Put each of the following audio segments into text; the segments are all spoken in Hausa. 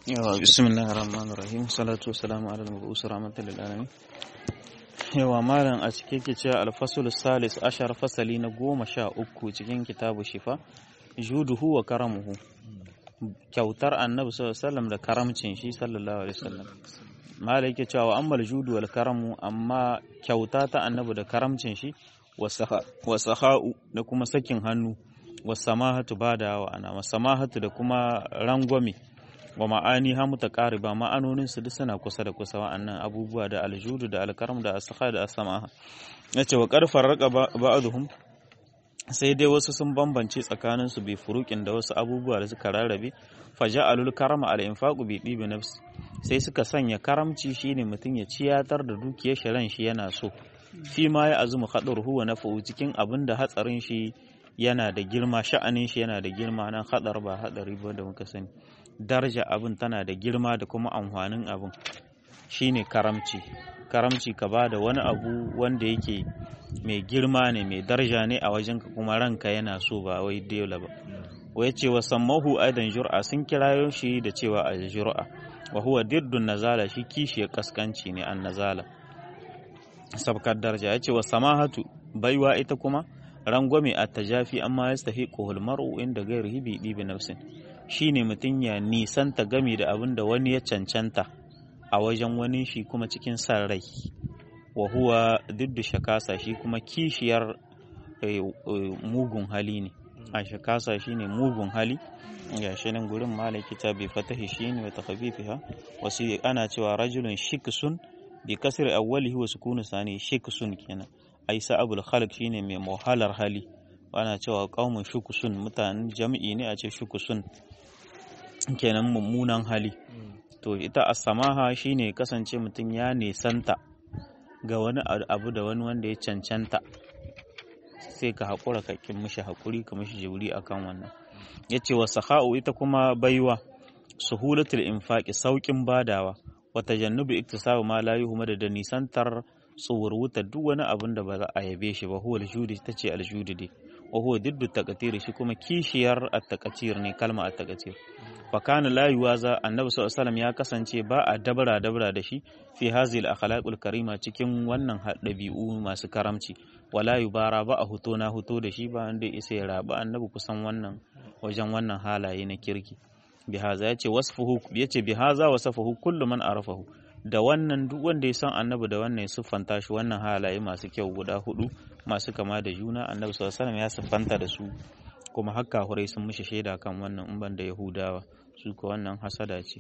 yawa bismillahir rahmanir rahim salatu wassalamu ala al-mab'us rahmatan lil alamin yawa malam a cike ke cewa al-fasl salis ashar fasali na goma sha uku cikin kitabu shifa juduhu wa karamuhu kyautar annabi sallallahu alaihi wasallam da karamcin shi sallallahu alaihi wasallam malam yake cewa ammal judu wal karamu amma kyauta ta annabi da karamcin shi wa sahau da kuma sakin hannu wa samahatu badawa ana wa samahatu da kuma rangwame wa ma'ani ha mutaqariba ma'anonin su duk suna kusa da kusa wa'annan abubuwa da aljudu da alkaram da asakha da asamaha yace wa qarfar raqa ba'dhum sai dai wasu sun bambance tsakanin su bi furuqin da wasu abubuwa da suka rarrabe faja'alul karama al infaqu bi dibi nafsi sai suka sanya karamci shine mutum ya ciyatar da dukiyar shi ran shi yana so fi ma ya azumu khadaruhu wa nafa'u cikin abin da hatsarin shi yana da girma sha'anin shi yana da girma nan hadar ba hadari ba da muka sani daraja abin tana da girma da kuma amfanin abin shine karamci karamci ka ba da wani abu wanda yake mai girma ne mai daraja ne a wajen ka kuma ranka yana so ba wai dole ba wai ce wa sammahu aidan jur'a sun kirayo shi da cewa a jur'a wa huwa diddun nazala shi kishiyar kaskanci ne an nazala sabkar daraja ya ce wa samahatu baiwa ita kuma rangwame a tajafi amma ya stahi kohul mar'u inda gairihi bi ɗibi nafsin shine mutum ya nisanta gami da abin da wani ya cancanta a wajen wani shi kuma cikin san rai wa huwa diddu shakasa shi kuma kishiyar mugun hali ne a shakasa shine mugun hali ga shi nan gurin malaki ta bi fatahi shine wa takhafifiha wasu ana cewa rajulun shiksun bi kasri awwalihi wa sukunu sani shiksun kenan ai sa'abul khalq shine mai muhalar hali ana cewa qaumun shukusun mutanen jami'i ne a ce shukusun kenan mummunan hali to ita as-samaha shine kasance mutum ya nesanta ga wani abu da wani wanda ya cancanta sai ka haƙura ka kin mishi haƙuri ka mishi jibri akan wannan yace wa sakha'u ita kuma baiwa suhulatul infaqi saukin badawa wa tajannubu iktisabu ma la yuhmadu da nisantar tsuwurwuta duk wani abin da ba za a yabe shi ba huwa aljudi ta ce aljudi dai wa huwa diddu taqatir shi kuma kishiyar at-taqatir ne kalma at-taqatir fa kana la yuwaza annabi sallallahu alaihi ya kasance ba a dabara dabara da shi fi hazil akhlaqul karima cikin wannan dabi'u masu karamci wala yubara ba a huto na huto da shi ba wanda isa ya raba annabi kusan wannan wajen wannan halaye na kirki bihaza yace wasfuhu yace bihaza wasafahu kullu man arafahu da wannan duk wanda ya san annabi da wannan ya siffanta shi wannan halaye masu kyau guda hudu masu kama da juna annabi sallallahu alaihi ya siffanta da su kuma hakka hurai sun mishi shaida kan wannan in ban da yahudawa su ko wannan hasada ce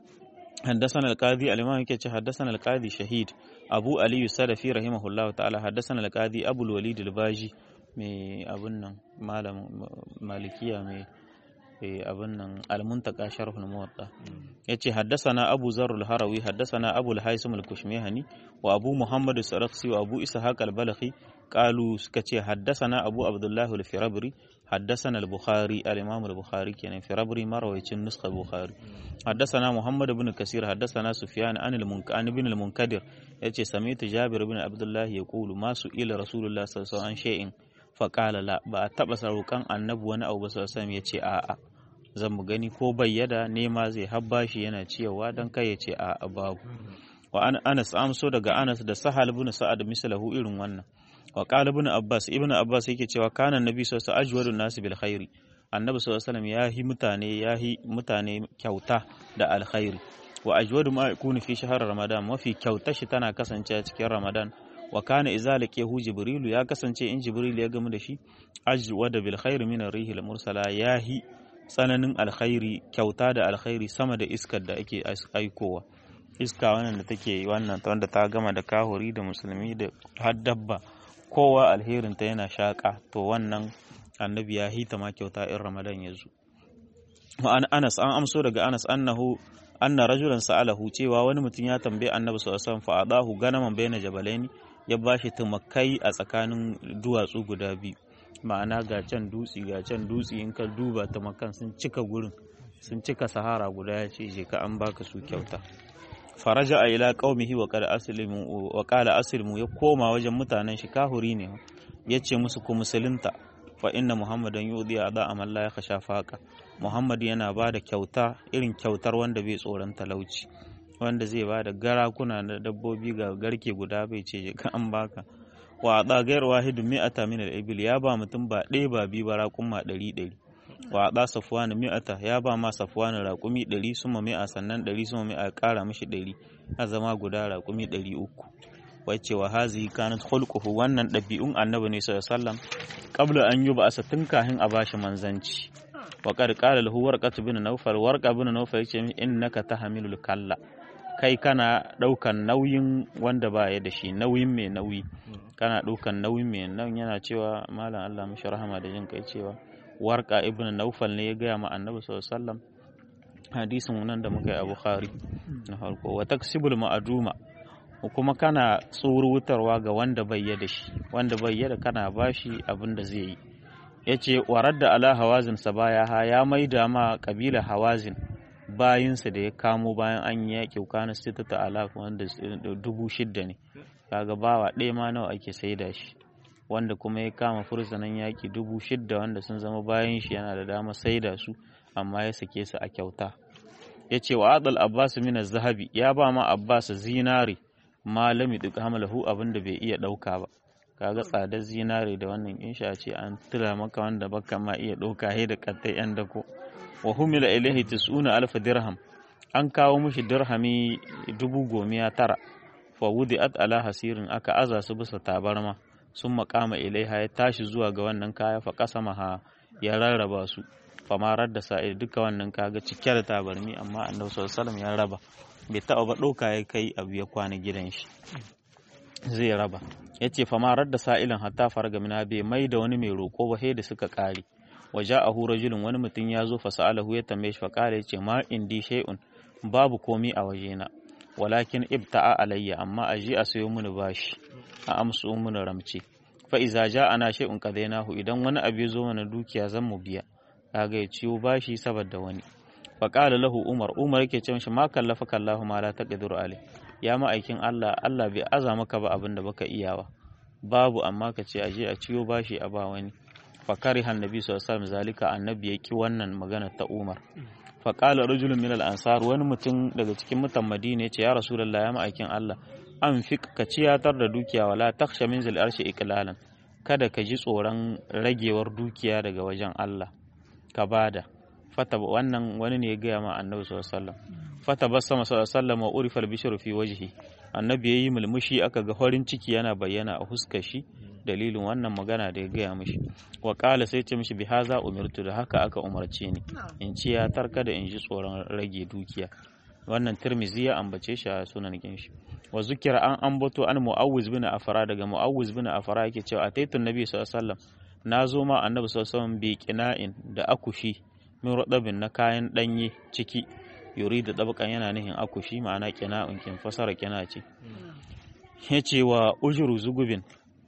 حدثنا القاضي الإمام كيتش حدثنا القاضي شهيد أبو علي السلفي رحمه الله تعالى حدثنا القاضي أبو الوليد الباجي مي أبن مالم مالكية مي abin nan almuntaka sharhul muwatta yace haddathana abu zarr al-harawi haddathana abu al-haisam al-kushmihani wa abu muhammad as-sarakhsi wa abu ishaq al-balakhi qalu suka ce haddathana abu abdullah al-firabri haddathana al-bukhari al-imam al-bukhari kenan firabri marawaycin nuskha bukhari haddathana muhammad ibn kasir haddathana sufyan an al-munkan ibn al-munkadir yace sami'tu jabir ibn abdullah yaqulu ma su ila rasulullah sallallahu alaihi wasallam shay'in faƙala la ba a taɓa sarukan annabi wani abu ba sassan ya ce a'a zan mu gani ko bayyada nema zai habba shi yana ciyawa don kai ya ce a'a babu wa an anas amso daga anas da sahal ibn sa'ad mislahu irin wannan wa qala ibn abbas ibn abbas yake cewa kana nabi sallallahu alaihi wasallam ajwadu nas bil khairi annabi sallallahu alaihi wasallam yahi mutane yahi mutane kyauta da alkhairi wa ajwadu ma yakunu fi shahr ramadan mafi kyauta shi tana kasancewa cikin ramadan wa kana idza laqiyahu jibrilu ya kasance in jibril ya gamu da shi ajwada bil khairi min ar-rih al-mursala yahi tsananin alkhairi kyauta da alkhairi sama da iskar da ake aikowa iska wannan da take wannan ta wanda ta gama da kahuri da musulmi da har dabba kowa alherin ta yana shaka to wannan annabi ya hita ma kyauta in ramadan ya zo wa anas an amso daga anas annahu anna rajulan sa'alahu cewa wani mutum ya tambaye annabi sallallahu alaihi wasallam fa adahu ganaman bayna jabalaini ya ba shi tumakai a tsakanin duwatsu guda biyu ma'ana ga can dutse ga can dutse in ka duba tumakan sun cika gurin sun cika sahara guda ya ce je ka an baka su kyauta faraja a ila qaumihi wa qala aslimu wa qala aslimu ya koma wajen mutanen shi kahuri ne ya ce musu ku musulunta fa inna muhammadan yudi ada amal la yakhsha faqa muhammad yana ba da kyauta irin kyautar wanda bai tsoron talauci wanda zai ba da garakuna da dabbobi ga garke guda bai ce ka an baka wa ada gair wahid mi'ata min al-ibil ya ba mutum ba ɗaya ba biyu ba raƙuma ɗari ɗari wa ada safwan mi'ata ya ba ma safwan raƙumi ɗari suma mi'a sannan ɗari suma mi'a ƙara mishi ɗari a zama guda raƙumi ɗari uku wacce wa hazihi kanat khulquhu wannan ɗabi'un annabi ne sallallahu alaihi wasallam qabla an yuba asa tun kahin a bashi manzanci wa qad qala lahu warqatu bin nawfal warqa bin nawfal yace min innaka tahmilul kalla kai kana daukan nauyin wanda ba ya da shi nauyin mai nauyi kana daukan nauyin mai nan yana cewa malam Allah mishi rahama da jin kai cewa warqa ibn nawfal ne ya gaya ma annabi sallallahu alaihi wasallam hadisin nan da muka yi a bukhari na farko wa taksibul ma'aduma kuma kana tsurutarwa ga wanda bai da shi wanda bai da kana bashi abin da zai yi ya ce warar da ala hawazin sa baya ha ya maida ma kabila hawazin bayinsa da ya kamo bayan an yi yaƙi kana sita ta ala wanda dubu shidda ne kaga bawa ɗaya ma nawa ake saida shi wanda kuma ya kama fursunan yaƙi dubu shidda wanda sun zama bayan shi yana da dama saida su amma ya sake su a kyauta ya ce wa adal abbas min zahabi ya ba ma abbas zinari malami duk hamalahu abin da bai iya ɗauka ba kaga tsadar zinare da wannan insha ce an tura maka wanda baka ma iya ɗauka he da kattai yan dako wa humila ilaihi tis'una alf dirham an kawo mishi dirhami dubu gomiya tara fa wudi'at ala hasirin aka aza su bisa tabarma sun makama ilaiha ya tashi zuwa ga wannan kaya fa kasamaha ya rarraba su famarar da sa'id duka wannan kaga cike da tabarmi amma annabi sallallahu alaihi ya raba bai taɓa ba ɗauka ya kai abu ya kwana gidan shi zai raba ya ce famarar da sa'ilin hatta farga mina bai mai da wani mai roƙo ba sai da suka ƙare waje a hura julin wani mutum ya zo fa sa'alahu ya tambaye shi fa ya ce ma indi shay'un babu komi a wajena walakin ibta'a alayya amma a je a sayo mini bashi a amsu mini ramce fa iza ja'ana shay'un qadainahu idan wani abu ya zo mana dukiya zan mu biya kaga ya ciwo bashi saboda wani faƙala lahu umar umar yake ce mishi ma kallafa kallahu ma la taqdiru alai ya ma'aikin Allah Allah bai aza maka ba abin da baka iyawa babu amma ka ce aje a ciyo bashi a ba wani fakari annabi sallallahu alaihi wasallam zalika annabi ya ki wannan magana ta umar faƙala rajulun min al-ansar wani mutum daga cikin mutan madina ya ce ya rasulullah ya ma'aikin Allah an fi ka ciyatar da dukiya wala taksha min zil arshi iklalan kada ka ji tsoron ragewar dukiya daga wajen Allah ka bada fata wannan wani ne ya gaya ma annabi sallallahu alaihi wasallam fata bassama sallallahu alaihi wasallam wa urifa al fi wajhi annabi yayi mulmushi aka ga farin ciki yana bayyana a huskar shi dalilin wannan magana da ya gaya mishi wa qala sai ce mishi bi haza umirtu da haka aka umarce ni in ci ya tarka da in ji tsoron rage dukiya wannan tirmizi ya ambace shi a sunan shi wa zukira an ambato an mu'awwiz bin afara daga mu'awwiz bin afara yake cewa ataitu nabi sallallahu alaihi wasallam na zo ma annabi sallallahu alaihi wasallam bi qina'in da akushi min rudabin na kayan ɗanye ciki yuri da ɗabakan yana nihin akushi ma'ana kina unkin fasara kina ce ya ce wa ujuru zugubin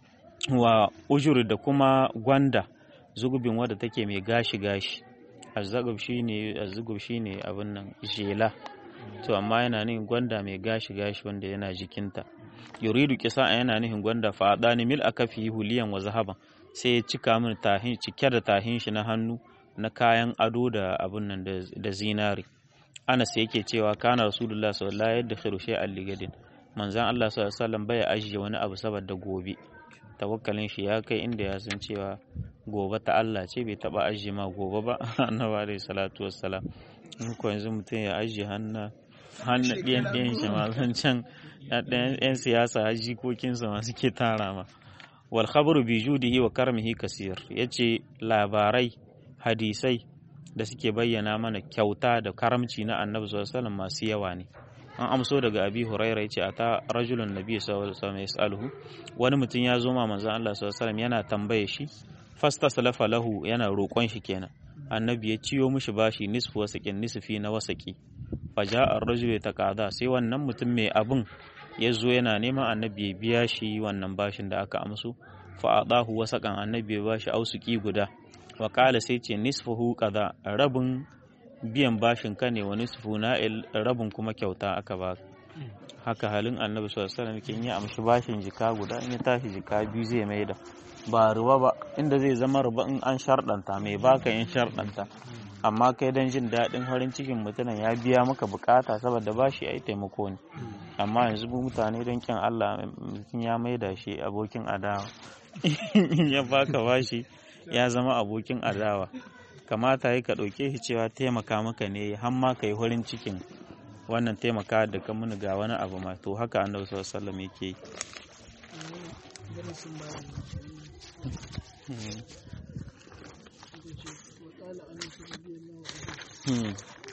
wa ujuru da kuma gwanda zugubin wadda take mai gashi gashi azzagub shine azzugub shine abin nan jela to amma yana nihin gwanda mai gashi gashi wanda yana jikinta yuridu kisa yana nihin gwanda fa adani mil akafi huliyan wa zahaban sai ya cika min tahin cike da tahin shi na hannu na kayan ado da abun nan da zinari anas yake cewa kana rasulullah sallallahu alaihi wasallam yadda shay'an ligadin manzon Allah sallallahu alaihi wasallam bai ajiye wani abu saboda gobe tawakkalin shi ya kai inda ya san cewa gobe ta Allah ce bai taba ajiye ma gobe ba annabi alaihi salatu wassalam in ko yanzu mutum ya ajiye hannu hannu ɗiyan ɗiyan shi ma zan can ɗan siyasa jikokinsa ma suke tara ma wal khabaru bi judihi wa karmihi kasir yace labarai hadisai da suke bayyana mana kyauta da karamci na annabi sallallahu alaihi masu yawa ne an amso daga abi huraira yace ata rajulun nabi sallallahu alaihi wasallam yasaluhu wani mutum ya zo ma manzon Allah sallallahu alaihi yana tambaye shi fastasalafa lahu yana roƙon shi kenan annabi ya ciyo mishi bashi nisfu wasakin nisfi na wasaki faja ar-rajulu taqada sai wannan mutum mai abun ya zo yana neman annabi ya biya shi wannan bashin da aka amso fa adahu wasakan annabi ya bashi ausuki guda wa kala sai ce nisfuhu kaza rabin biyan bashin ka ne wa nisfu na'il rabin kuma kyauta aka ba haka halin annabi sallallahu alaihi wasallam kin yi amshi bashin jika guda in ya tashi jika biyu zai maida ba ruwa ba inda zai zama ruba in an sharɗanta mai baka in sharɗanta amma kai don jin daɗin farin cikin mutumin ya biya maka bukata saboda bashi ai taimako ne amma yanzu mu mutane don kin Allah mutum ya maida shi abokin adawa ya baka bashi ya zama abokin adawa kamata yi ka ɗauke shi cewa taimaka maka ne har ma ka yi farin cikin wannan taimaka da ka muni ga wani abu ma to haka annabi sallallahu alaihi wasallam yake yi Hmm.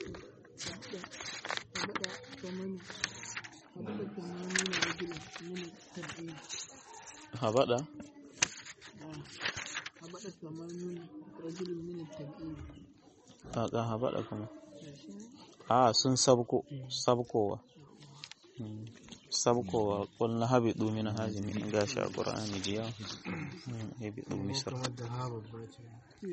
Habada? Kaka habada kuma? A sun sabko, sabkowa. sabkowa qul na habidu min hazimi gashi a qur'ani biya habidu misr